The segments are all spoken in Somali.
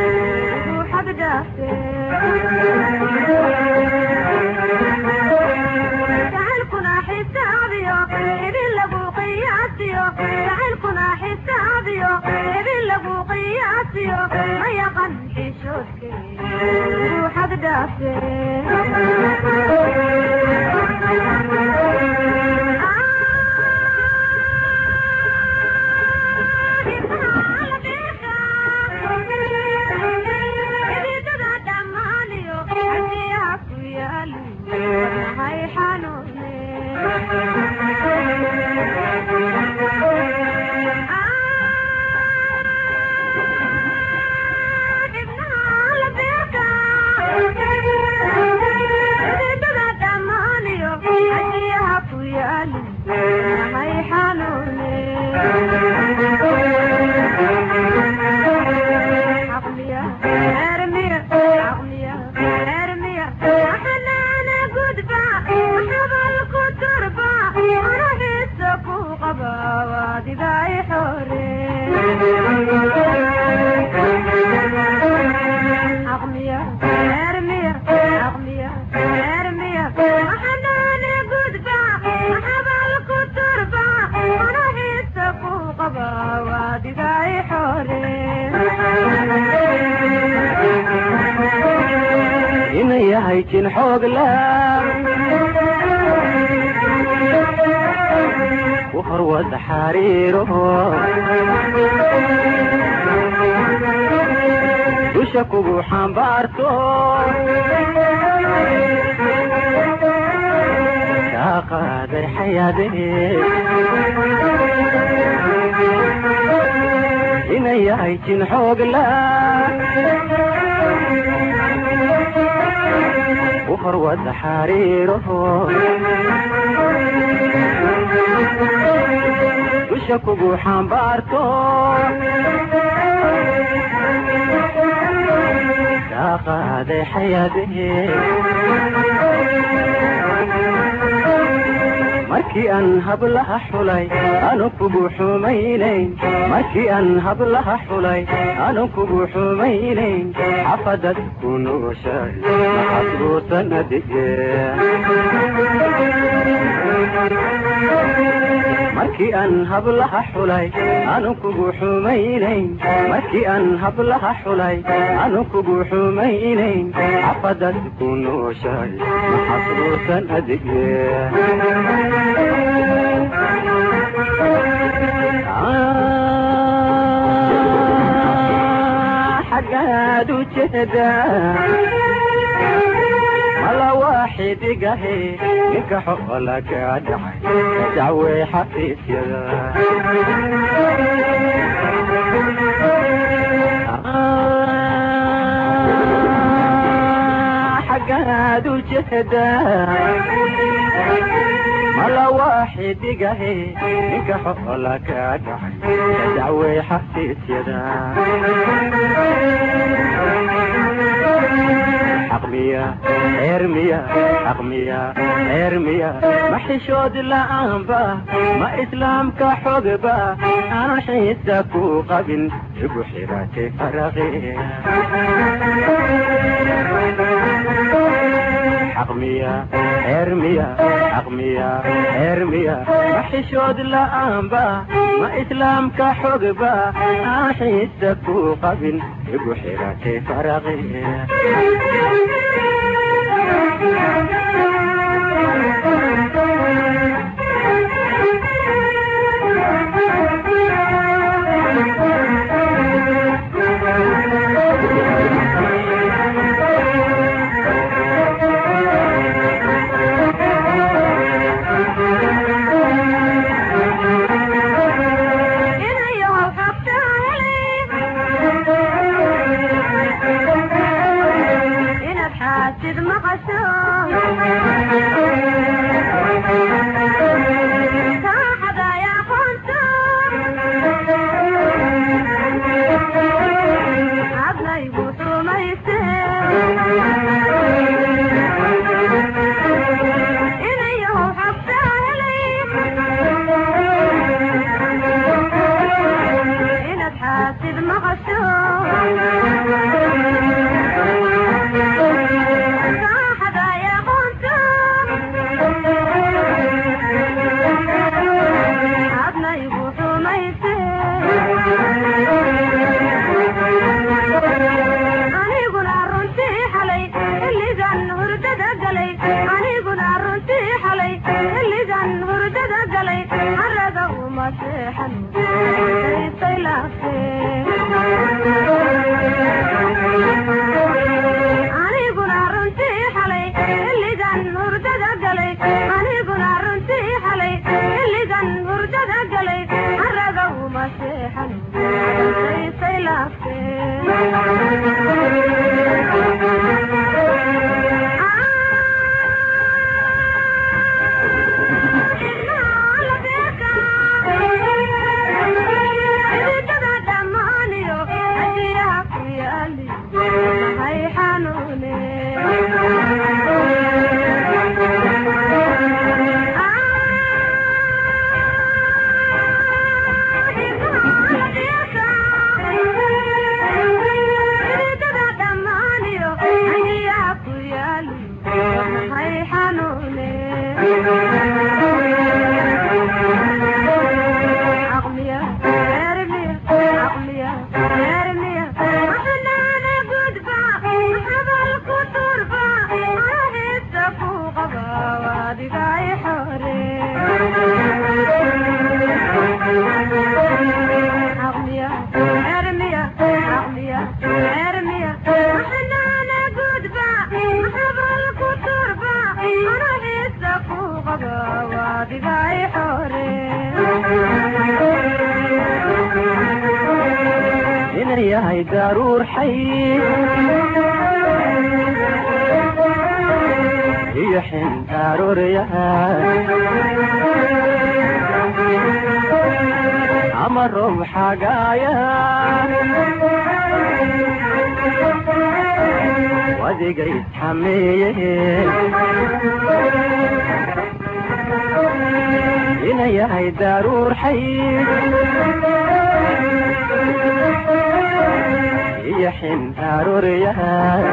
ruuxad dhaafe jacaylkuna xisaabiyo idin lagu qiyaasiyo jacaylkuna xisaabiyo idin lagu qiyaasiyo ma yaqan xishoodke ruuxad dhaafe inay yahay jin xoog la ku horwada xariiro dusha kugu xambaarto kaa qaaday xayaadee inay yahay jin xoog la ku horwada xariiro dusha kugu xambaarto kaa qaaday xayaadee markii aan hablaha xulay anu kugu xumaynayn markii aan hablaha xulay anu kugu xumaynayn xafadad ku nooshay maxasbuusan adige markii aan hablaha xulay anu kugu xumaynayn markii aan hablaha xulay anu kugu xumaynayn xafadad ku nooshay maxasbuusan adige xagaad u jeedaa mala waaxidigahe ninka xola ka dhacay dacwey xafiisyada xagaad u jeedaa mala waaxidigahe ninka xola ka dhacay dacwey xafiisyada xaqmiya eermiya xaqmiya eermiya ma xishood la'aanba ma islaamka xogba aan xiisa ku qabin igu xiratay faraqi xaqmiya eermiya xaqmiya eermiya ma xishood la'aanba ma islaamka xogba aan xiisa ku qabin igu xiratay faraqi inaad xaasid maqasho galay aniguna runtii xalay xilligan hurdada galay haraga uma seexan daystay aniguna runtii xalay xilligan hurdada galay aniguna runtii xalay xilligan hurdada galay haraga uma seexan daystay inay yahay daruur xay iyo xin daruuryahay ama roob xagaaya wadiga isxameeye inay yahay daruur xay iyo xin daruuryahay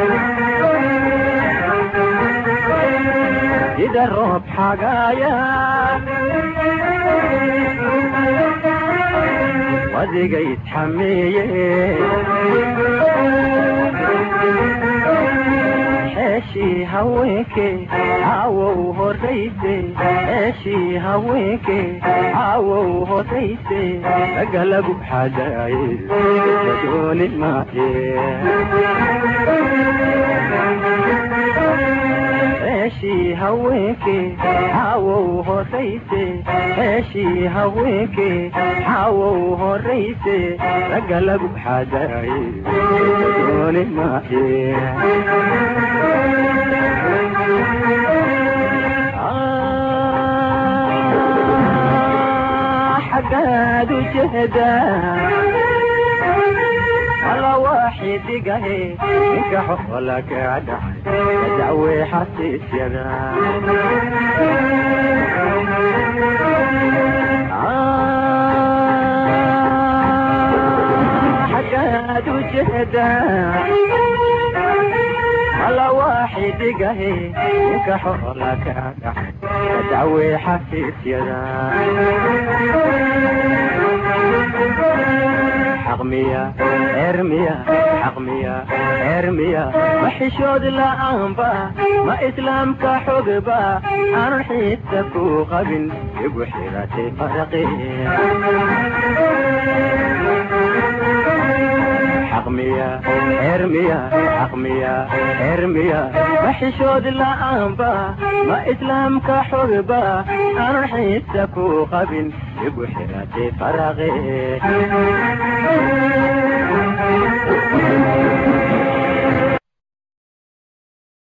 sida roob xagaaya wadiga isxameeye xeeshii haweenke caawow horrayse xeeshii haweenke caawow horrayse raga lagu xadaaye dooni maaye xeeshii haweenke caawow horrayse xeeshii haweenke caawow horrayse raga lagu xadaaye dooni maaye xaggaad u jeedaa alla waaxidigahe ninka xola ka dhacay dacwe xasiisyada xaggaad u jeedaa alla waaxidigahe ninka xola ka dhacay dacwe xasiisyada xaqmiya ermiya xaqmiya ermiya ma xishood la'aanba ma islaamka xogba aanan xiisa ku qabin igu xiratay faraqi xaqmiya ermiya xaqmiya ermiya ma xishood la'aanba ma islaamka xogba aanan xiisa ku qabin igu xiratay faraqi